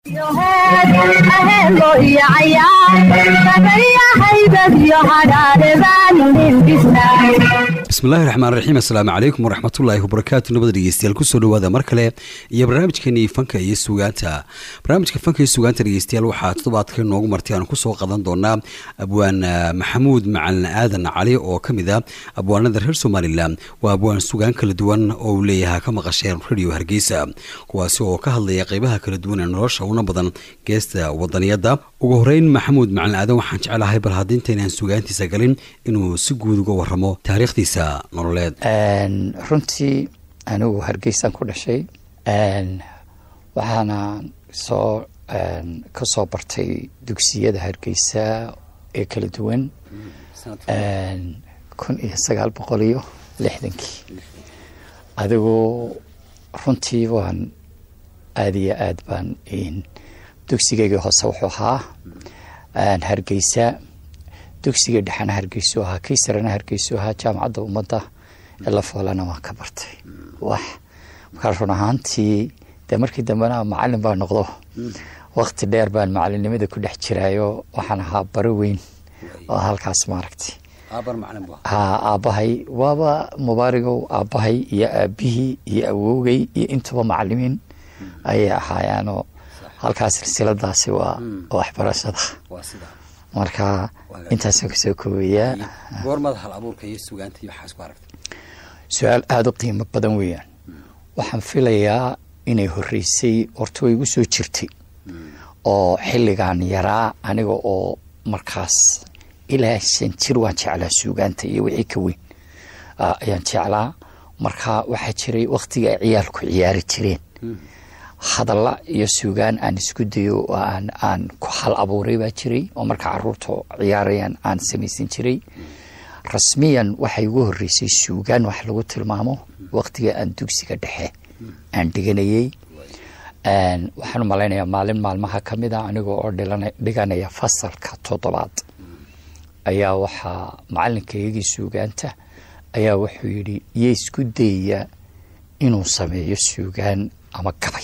bismillahi raxmaan raxiim assalaamu calaykum waraxmatullaahi wabarakaatu nabada dhegeystayaal kusoo dhawaada mar kale iyo barnaamijkeenii fanka iyo sugaanta barnaamijka fanka iyo sugaanta dhegeystayaal waxaa toddobaadka noogu martay aan kusoo qadan doonaa abwaan maxamuud macalin aadan cali oo ka mid a abwaanada reer somalilan waa abwaan sugaan kala duwan oo uu leeyahay ka maqasheen radio hargeysa kuwaasi oo ka hadlaya qeybaha kala duwan ee nolosha una badan geesta wadaniyadda ugu horeyn maxamuud macalin aadan waxaan jecelahay bal haddii intaynaan sugaantiisa galin inuu si guud uga waramo taariikhdiisa nololeed runtii anigu hargeysaan ku dhashay waxaana soo ka soo bartay dugsiyada hargeysa ee kala duwan kun iyo sagaal boqol iyo lixdankii adigu runtii waan aada iyo aad baan dugsigeygii hoose wuxuu ahaa hargeysa dugsiga dhexena hargeysu ahaa kii sarena hargeysu ahaa jaamacadda ummadda ee la foolana waan ka bartay wax markaa run ahaantii dee markii dambena macalin baa noqdo wakti dheer baan macalinimada ku dhex jiraayo waxaan ahaa baro weyn oo halkaas maaragtay ha aabbahay waaba mubaarigow aabbahay iyo aabihii iyo awowgay iyo intuba macalimiin ayay ahaayaanoo halkaas silsiladaasi waa waxbarashada marka intaasaan kasoo koobayaa su-aal aada u qiimo badan weeyaan waxaan filayaa inay horeysay horta way igu soo jirtay oo xilligan yaraa aniga oo markaas ilaa shan jir waan jeclaa suugaanta iyo wixii ka weyn ayaan jeclaa marka waxaa jiray waktiga ay ciyaalku ciyaari jireen hadalla iyo suugaan aan isku dayo oo aan aan ku hal abuuray baa jiray oo marka caruurta ciyaarayaan aan samaysan jiray rasmiyan waxay ugu horeysay suugaan wax lagu tilmaamo waktiga aan dugsiga dhexe aan dhiganayey waxaan u malaynayaa maalin maalmaha ka mid a aniga oo dhiganaya fasalka toddobaad ayaa waxaa macalinkaygii suugaanta ayaa wuxuu yidhi iyo isku dayaya inuu sameeyo suugaan ama gabay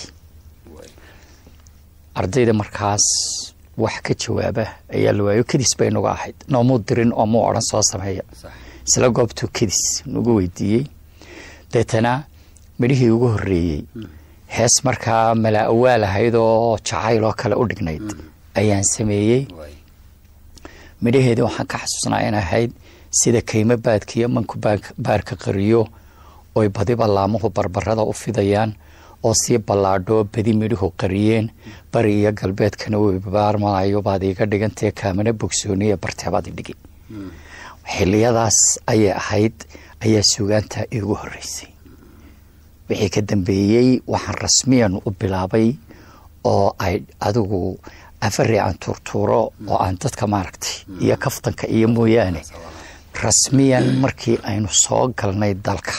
ardayda markaas wax ka jawaaba ayaa la waayo kedis bay nagu ahayd noomuu dirin oo muu odhan soo sameeya isla goobtuu kedis nagu weydiiyey deetana midhihii ugu horeeyey hees markaa malaa awaal ahayd oo jacayl oo kale u dhignayd ayaan sameeyey midhaheedii waxaan ka xasuusnaa in ahayd sida kaymo baadka iyo manku baarka qariyo oy badiba laamuhu barbarada u fidayaan oo sii ballaadhoo badi midhuhu qariyeen bari iyo galbeedkana way babaarmanayo baad iiga dhigantee kaamana bogsooniya barteebaad idhigi xiliyadaas ayay ahayd ayaa suugaanta iigu horeysay wixii ka dambeeyey waxaan rasmiyan u bilaabay oo ay adigu afari aan tuurtuuro oo aan dadka maaragtay iyo kaftanka iyo mooyaane rasmiyan markii aynu soo galnay dalka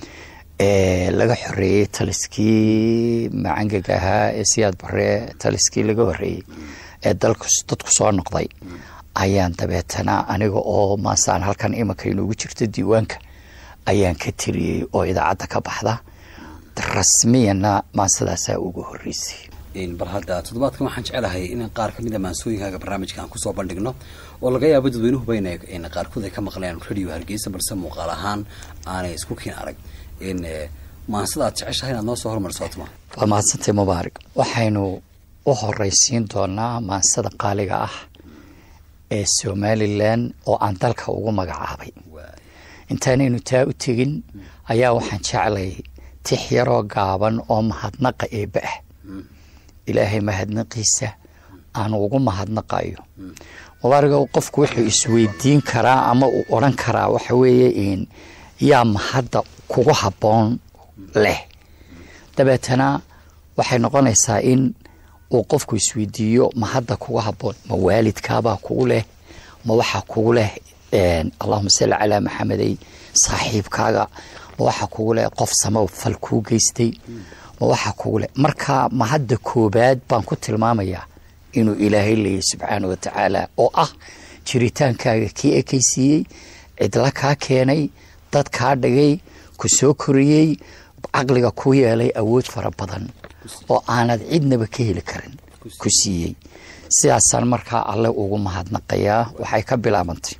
ee laga xoreeyey taliskii macangaga ahaa ee siyaad baree taliskii laga horeeyey ee dalku dadku soo noqday ayaan dabeetana aniga oo maasaan halkan imanka inuugu jirto diiwaanka ayaan ka tiriyey oo idaacadda ka baxda rasmiyanna maasadaasaa ugu horeysay bal hadda toddobaadkan waxaan jecelahay in qaar kamid a maansooyinkaaga barnaamijka aan kusoo bandhigno oo laga yaabo dadweynuhuba in qaarkood ay ka maqleen radio hargeysa balse muuqaal ahaan aanay isku kiin arag maansada aad jeceshahay inaad noo soo hormarsootma waa mahadsantay mubaarig waxaynu u horeysiin doonaa maansada qaaliga ah ee somalilan oo aan dalka ugu magacaabay intaanaynu taa u tegin ayaa waxaan jeclay tix yaroo gaaban oo mahadnaqa eebba ah ilaahay mahadnaqiisa aan ugu mahadnaqayo mubaarigo qofku wuxuu isweydiin karaa ama uu odran karaa waxa weeye yaa mahadda kugu habboon leh dabeetana waxay noqonaysaa in uu qofku isweydiiyo mahadda kugu habboon ma waalidkaabaa kugu leh ma waxaa kugu leh allahuma salli calaa maxamedey saaxiibkaaga ma waxaa kugu leh qof sama fal kuu geystay ma waxaa kugu leh marka mahadda koobaad baan ku tilmaamayaa inuu ilaahay leeyahy subxaana wa tacaala oo ah jiritaankaaga kii ekaysiiyey cidla kaa keenay dad kaa dhigay ku soo koriyey caqliga ku yeelay awood fara badan oo aanad cidnaba ka heli karin ku siiyey sidaasaan markaa alle ugu mahadnaqayaa waxay ka bilaabantay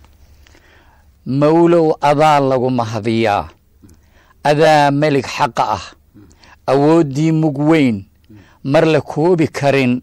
mawlow adaa lagu mahadiyaa adaa melig xaqa ah awooddii mug weyn mar la koobi karin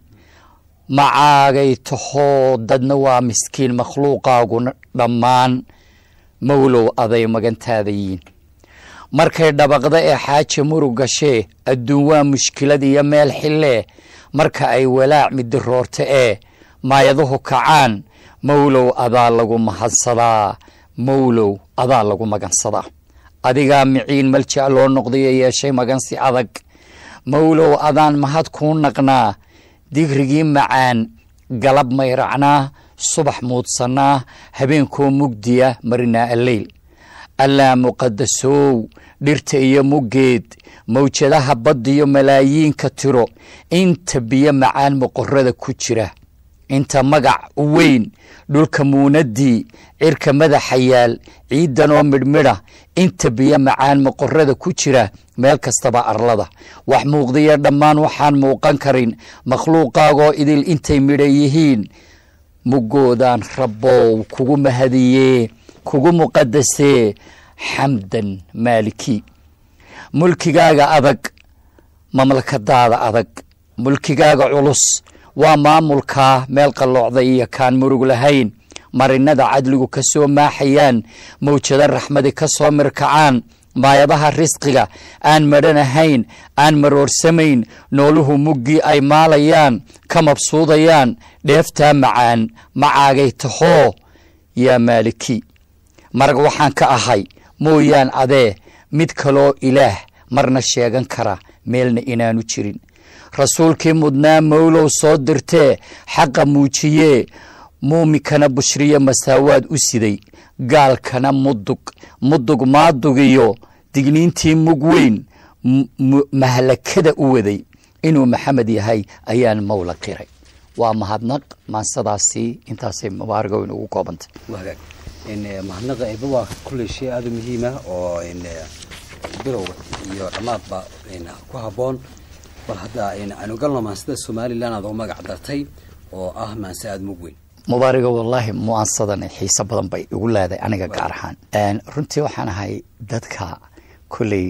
macaagay tahoo dadna waa miskiin makhluuqaaguna dhammaan mawlow aday magantaada yiin markay dhabaqda ee xaaja murug gashee adduun waa mushkilad iyo meel xillee marka ay walaac midiroorta ee maayaduhu kacaan mawlow adaa lagu mahadsadaa mawlow adaa lagu magansadaa adigaa miciin maljac loo noqdayo yeeshay magansi adag mawlow adaan mahad kuu naqnaa digrigii macaan galab mayracnaa subax muudsannaa habeenkoo mugdiya marinaa alleyl allaa muqadasow dhirta iyo muggeed mawjadaha baddiyo malaayiinka tiro inta biyo macaan moqorada ku jira inta magac u weyn dhulka muunaddii cirka madaxa yaal ciiddanoo midhmidha inta biyo macaan moqorada ku jira meel kastaba arlada wax muuqdiya dhammaan waxaan muuqan karin makhluuqaagoo idil intay midha yihiin muggoodaan rabbow kugu mahadiyee kugu muqadasee xamdan maaliki mulkigaaga adag mamlakadaada adag mulkigaaga culus waa maamulkaa meel qalloocda iyo kaan murug lahayn marinada cadligu ka soo maaxayaan mawjado raxmadi ka soo mirkacaan maayadaha risqiga aan madhanahayn aan maroorsamayn nooluhu muggii ay maalayaan ka mabsuudayaan dheeftaa macaan macaagay tahoo yaa maaliki marag waxaan ka ahay mooyaan adee mid kaloo ilaah marna sheegan kara meelna inaanu jirin rasuulkii mudnaa mawlow soo dirtee xaqa muujiyee muuminkana bushriye masaawaad u siday gaalkana mudug mudug maadugiyo digniintii mug weyn mahlakada u waday inuu maxamed yahay ayaan mawla qiray waa mahadnaq maansadaasi intaasay mubaarago inugu koobantay mahadnaqa eeba waa kulley shay aada u muhiima oo bilowga iyo dhammaadba ku habboon bal hadda aynu galno maansada somalilan aad oo magac dartay oo ah maanse aada mug weyn mubaariga wallaahi mu'aansadan xiiso badan bay igu leedahay aniga gaar ahaan runtii waxaan ahay dadka kolley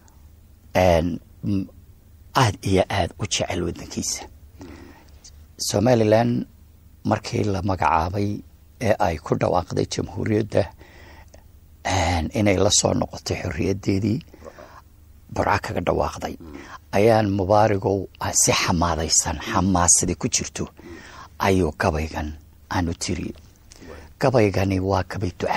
aada iyo aada u jecel wadankiisa somalilan markii la magacaabay ee ay ku dhawaaqday jamhuuriyadda inay la soo noqotay xorriyaddeedii burco kaga dhawaaqday ayaan mubaarigow si xamaadaysan xamaasadii ku jirto ayuu gabaygan aanu tiri gabaygani waa gabay duca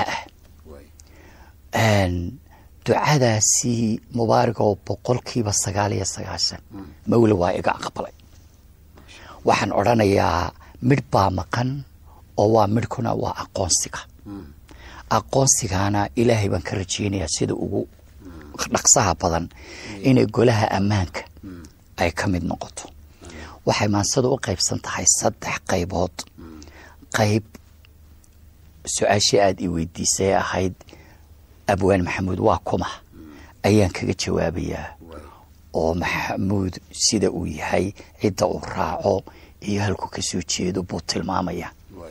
ah ducadaasi mubaarigow boqolkiiba sagaal iyo sagaashan mawle waa iga aqbalay waxaan odrhanayaa midh baa maqan oo waa midhkuna waa aqoonsiga aqoonsigaana ilaahay baan ka rajeynayaa sida ugu dhaqsaha badan inay golaha ammaanka ay ka mid noqoto waxay maansada u qaybsan tahay saddex qaybood qayb su-aashii aada i weydiisay ahayd abwaan maxamuud waa kuma ayaan kaga jawaabayaa oo maxamuud sida uu yahay cidda uu raaco iyo halku ka soo jeedo buu tilmaamaya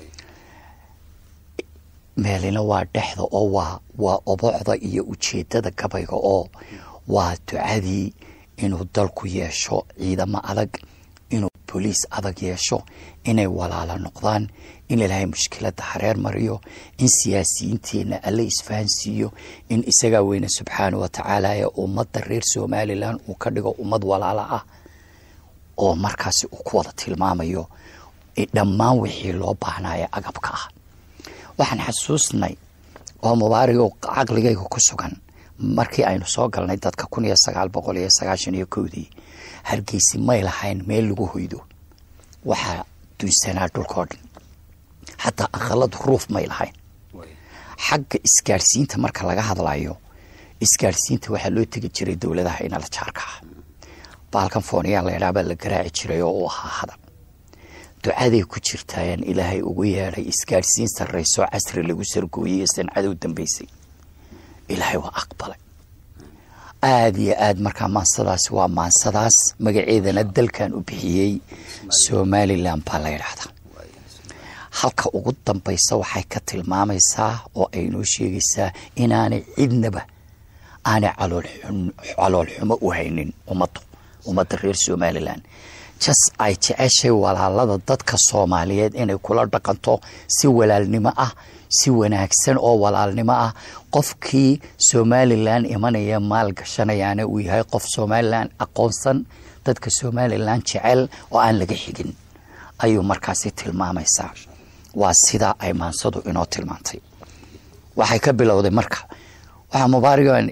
meelina waa dhexda oo waa waa obocda iyo ujeedada gabayga oo waa ducadii inuu dalku yeesho ciidamo adag inuu boliis adag yeesho inay walaalo noqdaan in ilaahay mushkiladda hareer mariyo in siyaasiyiinteenna alle isfahansiiyo in isagaa weyne subxaana wa tacaala ee ummadda reer somalilan uu ka dhigo ummad walaalo ah oo markaasi uu ku wada tilmaamayo dhammaan wixii loo baahnaaye agabka ah waxaan xasuusnay oo mubaarigo caqligayga ku sugan markii aynu soo galnay dadka kun iyo sagaal boqol iyo sagaashan iyo kowdii hargeysi may lahayn meel lagu hoydo waxaa dunsanaa dhulkao dhan xataa aqaladu ruuf may lahayn xagga isgaadhsiinta marka laga hadlayo isgaadhsiinta waxaa loo tegi jiray dowladaha inala jaarka ah baalkan fooniyaa laydhaa baa la garaaci jiray oo u ahaa hadab ducaday ku jirtaayaan ilaahay ugu yeedhay isgaadhsiin sarraysoo casri lagu sargooyey sancada u dambeysay ilaahay waa aqbalay aada iyo aad markaa maansadaasi waa maansadaas magaceedana dalkan u bixiyey somalilan baa la yidhaahdaa halka ugu dambaysa waxay ka tilmaamaysaa oo ay noo sheegaysaa inaanay cidnaba aanay calool xumo u haynin ummaddu ummadda reer somalilan jas ay jeceshay walaalada dadka soomaaliyeed inay kula dhaqanto si walaalnimo ah si wanaagsan oo walaalnimo ah qofkii somalilan imanaya maal gashanayaana uu yahay qof somalilan aqoonsan dadka somalilan jecel oo aan laga xigin ayuu markaasi tilmaamaysaa waa sidaa ay maansadu inoo tilmaantay waxay ka bilowday marka waxaa mubaarigan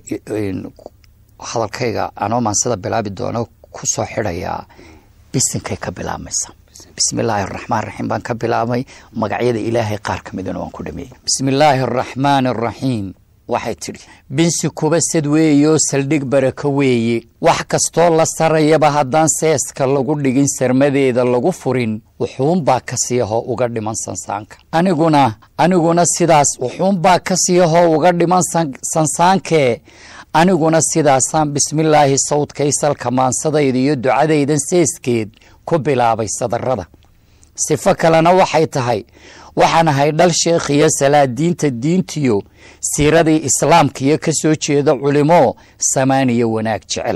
hadalkayga anoo maansada bilaabi doono ku soo xidhayaa bisinkay ka bilaabmaysa bismillaahi araxmaan raxiim baan ka bilaabay magacyada ilaahay qaar ka midana waan ku dhameeyey bismillaahi araxmaan araxiim waxay tidhi binsi kuba sad weeyo saldhig barako weeye wax kastoo la sarayaba haddaan seeska lagu dhigin sarmadeeda lagu furin wuxuunbaa ka siiyahoo uga dhiman sansaanka aniguna aniguna sidaas wuxuunbaa ka siiyahoo uga dhiman sansaankee aniguna sidaasaan bismillaahi sawdkay salka maansadayda iyo ducadaydan seeskeed ku bilaabay sadarada sifo kalena waxay tahay waxaan ahay dhal sheekhiyo salaadiinta diintiyo siiradii islaamkiyo ka soo jeeda culimo samaaniyo wanaag jecel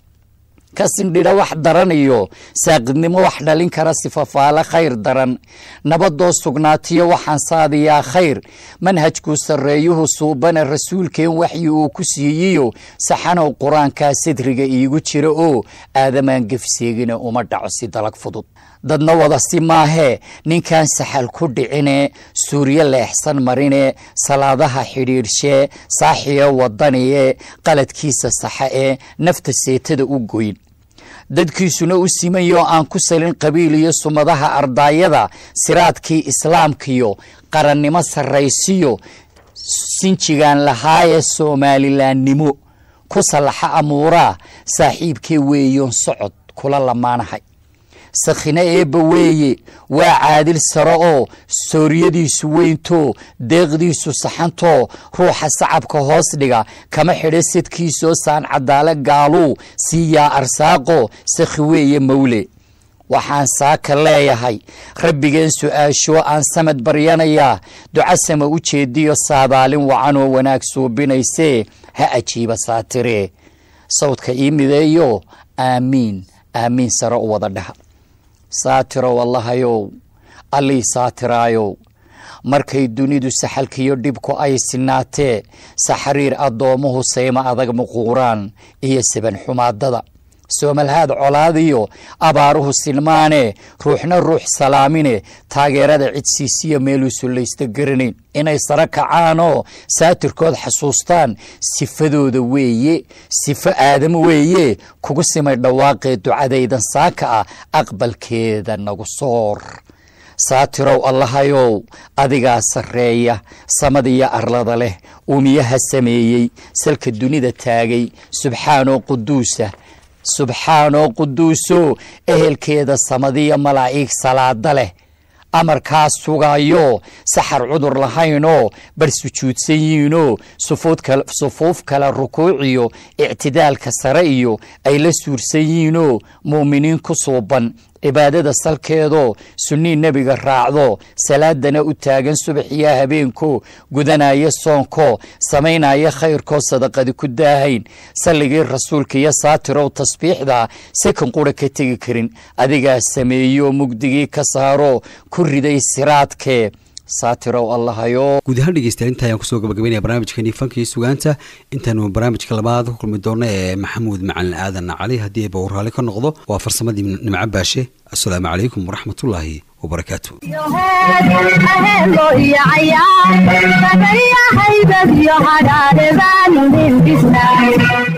ka sindhidha wax daran iyo saaqidnimo wax dhalin kara sifafaale khayr daran nabadoo sugnaatiyo waxaan saadiyaa khayr manhajkuu sarreeyuhu suubana rasuulkeen waxyi uu ku siiyiyo saxanow qur-aankaa sadriga iigu jira oo aadamaan gefseegina uma dhaco si dalag fudud dadna wada si maahee ninkan saxal ku dhicine suuryo leexsan marine salaadaha xidhiidhshee saaxiyo wadaniye qaladkiisa saxa ee nafta seetada u goyn dadkiisuna u simayoo aan ku salin qabiil iyo sumadaha ardaayada siraadkii islaamkiyo qarannimo sarraysiyo sinjigaan lahaaye soomalilaannimo ku sallaxa amuuraa saaxiibkee weeyoon socod kula lamaanahay sakhine eebba weeye waa caadil saro oo sooriyadiisu weyntoo deeqdiisu saxantoo ruuxa sacabka hoos dhiga kama xidha sadkiisoo saan cadaale gaaluu siiyaa arsaaqo sakhi weeye mawle waxaan saaka leeyahay rabbigeen su-aashoo aan samad baryanayaa ducasama u jeediyo saadaalin wacanoo wanaag suubinaysee ha ajiiba saatiree sawdka ii mideeyo aamiin aamiin sare u wada dhaha saatirow allahayow allii saatiraayow markay dunidu saxalkiyo dhibku ay sinaatee saxariir addoommuhu sayma adag muquuraan iyo saban xumaadada soomalhaad colaadiyo abaaruhu silmaane ruuxna ruux salaamine taageerada cidsiisiyo meeluu sullaysta garanayn inay saro kacaanoo saatirkood xasuustaan sifadooda weeye sifo aadam weeye kugu simay dhawaaqee ducadaydan saaka ah aqbalkeeda nagu soor saatirow allahayow adigaa sarreeya samadiyo arlada leh uumiyaha sameeyey salka dunida taagay subxaanoo quduusa subxaanoo quduuso ehelkeeda samadiyo malaa'iig salaada leh amarkaa sugayo saxar cudur lahaynoo bar sujuudsan yihiinoo sufuuf kale rukuuciyo ictidaalka sare iyo ay la suursan yihiinoo mu'miniin ku suuban cibaadada salkeedoo sunnii nebiga raacdo salaadana u taagan subaxiya habeenko gudanaya soonko samaynaya khayrkoo sadaqadi ku daahayn salligii rasuulka iyo saatirow tasbiixda sakan qura ka tegi karin adigaa sameeyo mugdigii ka saaro ku riday siraadkee saatirow allahayo guud ahaan dhegeystayaal inta ayaan kusoo gabagabeynaya barnaamijkani fanka iyo sugaanta intaanu barnaamijka labaad ku kulmi doona ee maxamuud macalin aadan cali haddii ba uu raalli ka noqdo waa farsamadii nimco baashe assalaamu calaykum waraxmatullaahi wabarakaatu ahelo iyo cayaar sabariya haybad iyo hadhaadhe baanu dhilbisnaa